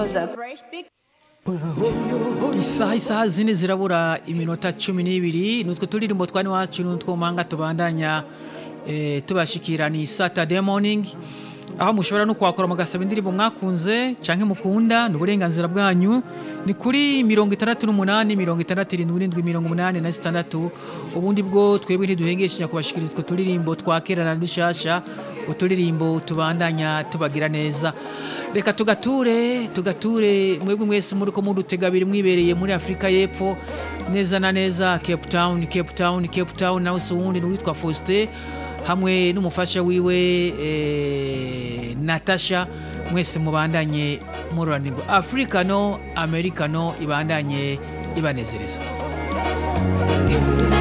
those are fresh big isaha isaha zine zirabura iminota cumi n'ibiri nutwo turirimbo twani wacu nutwo manga tubandanya eh, tubashikira ni saturday morning aho mushobora no kwakora mugasaba indirimbo mwakunze canke mukunda ni uburenganzira bwanyu ni kuri mirongo itandatu n'umunani mirongo itandatu irindwi n'indwi mirongo umunani na zitandatu ubundi bwo twebwe ntiduhengeshanya kubashikiriza utwo turirimbo twa kera na dushasha uturirimbo tubandanya tubagira neza reka tugature tugature mwebwe mwese muri ko mudutega abiri mwibereye muri afurika y'epfo neza na neza cape town cape town cape town nawe si uwundi ni uwitwa faustin hamwe n'umufasha wiwe eh, natasha mwese mubandanye mururanirwa afurika no amerika no ibandanye ibanezereza